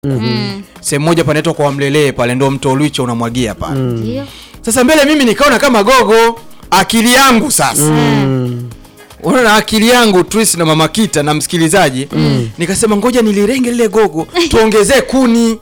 Mm. sehemu moja panaitwa kwa Mlelee pale, ndo mto Lwicho unamwagia pale. Ndio. Sasa mbele mimi nikaona kama gogo, akili yangu sasa unaona akili yangu Tris na mama Kita na msikilizaji nikasema ngoja nilirenge lile gogo tuongezee kuni.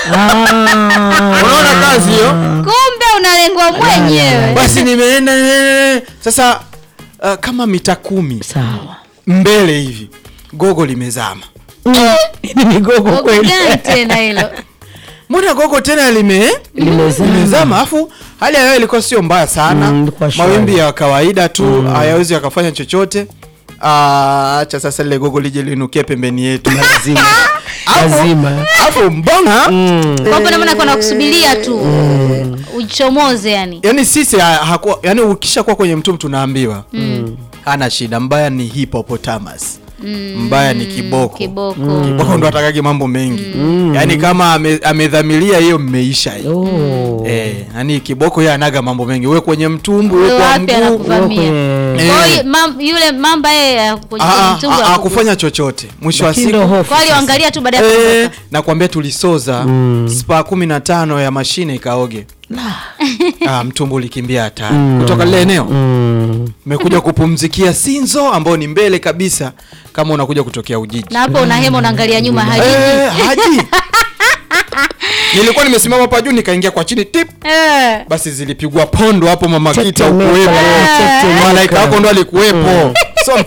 Unaona kazi hiyo? Kumbe unalengwa mwenyewe. Basi nimeenda eh, sasa uh, kama mita kumi Sawa. mbele hivi gogo limezama. Hili ni gogo Gogo kweli. gani tena hilo? Mbona gogo tena lime Limezama. limezama, afu hali ya hewa ilikuwa sio mbaya sana Mm, ilikuwa shwari. mawimbi ya kawaida tu hayawezi yakafanya chochote. Ah, Acha sasa lile gogo lije linukie pembeni yetu Lazima. Afu- Lazima. afu mbona Kwa hapo na maana kuna kusubiria tu uchomoze yani. yani sisi ha- hakuwa yani ukishakuwa kwenye mtum tunaambiwa hana shida, mbaya ni hippopotamus mbaya ni kiboko Kiboko. kiboko ndo atakage mambo mengi yani kama ame- amedhamiria hiyo mmeisha hiyo Oh. Eh, yani kiboko yeye anaga mambo mengi, we kwenye mtumbu, we Wewe kwa wapi mguu. anakuvamia? kwenye- Kwa Eh. hiyo mam- yule mamba yeye kwenye Ah, ah, mtungu ah, wa- hakufanya chochote. Mwisho wa Lakini siku ndo hofu Kwa hiyo sasa. angalia tu baada ya eh, kuondoka. nakwambia tulisoza spa kumi na tano ya mashine ikaoge. Ah, mtumbu ulikimbia hatari kutoka lile eneo Mm. mekuja kupumzikia Sinzo ambao ni mbele kabisa kama unakuja kutokea Ujiji. Na hapo una hema unaangalia nyuma haji. Eh, haji nilikuwa nimesimama hapa juu nikaingia kwa chini tip Eh. basi zilipigwa pondo hapo mama Kita Tetemeka, ukuwepo tetemeka. malaika wako ndo alikuwepo so